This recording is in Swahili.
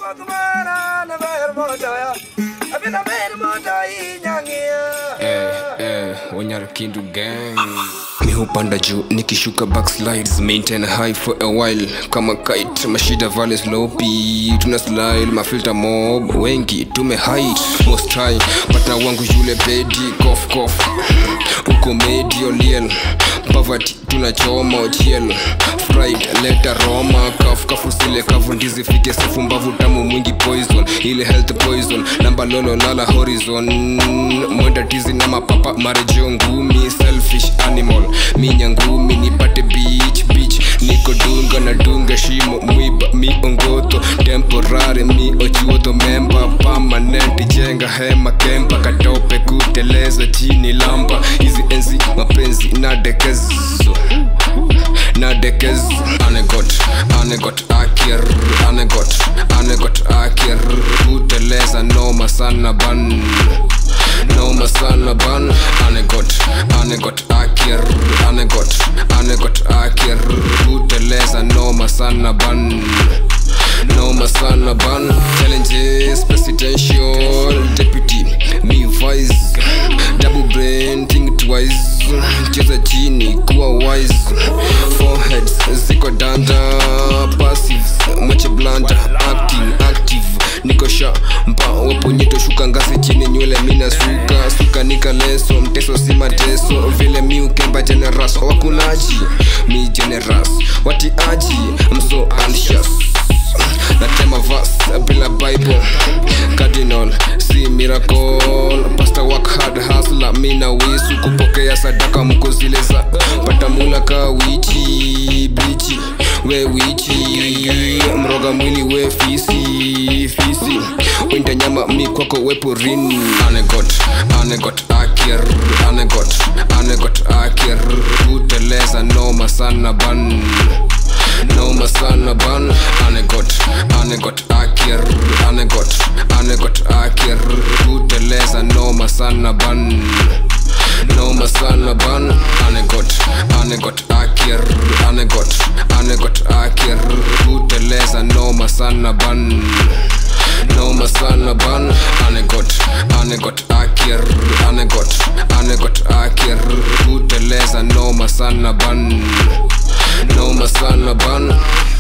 Eh, eh, Wanyara Kindu gang mi hupanda juu nikishuka backslides maintain high for a while kama kite mashida vale slopi tuna slide mafilter mob wengi tume height most high partner wangu yule bedi cough cough uko medioliel poverty tunachoma ochiel fried leta roma kaf kafusile kavu ndizi fike sefu mbavu tamu mwingi poison ile health poison namba lolo lala horizon mwenda tizi na mapapa marejeo ngumi selfish animal minya ngumi nipate beach beach niko dunga na dunga shimo mwiba miongoto temporary mi ochuodho memba permanent jenga hema kempa katope kuteleza chini lamba hizi enzi mapenzi na dekezo nadekezo anegot anegot akir anegot anegot akir kuteleza noma sana ban noma sana ban anegot anegot akir anegot anegot akir kuteleza noma sana ban noma sana ban challenges presidential deputy me vice double brain think twice cheza chini kuwa wise foreheads ziko danda passives mwache blanda acting active niko sha mpa waponyeto shuka ngazi chini nywele mina suka suka nika leso mteso si mateso vile mi ukemba generas wakunaji mi generas watiaji mso anxious natema vas bila bible cardinal si miracle pasta work hard hasla mina wisu kupokea sadaka mko zile za pata mula ka wichi bichi we wichi mroga mwili we fisi fisi winda nyama mi kwako we porini anegot anegot akir anegot anegot akir kuteleza noma sana ban noma sana ban anegot anegot akir anegot anegot akir kuteleza noma sana ban noma sana ban anegot anegot akir anegot anegot akir kuteleza noma sana ban noma sana ban anegot anegot akir anegot anegot akir kuteleza noma sana ban noma sana ban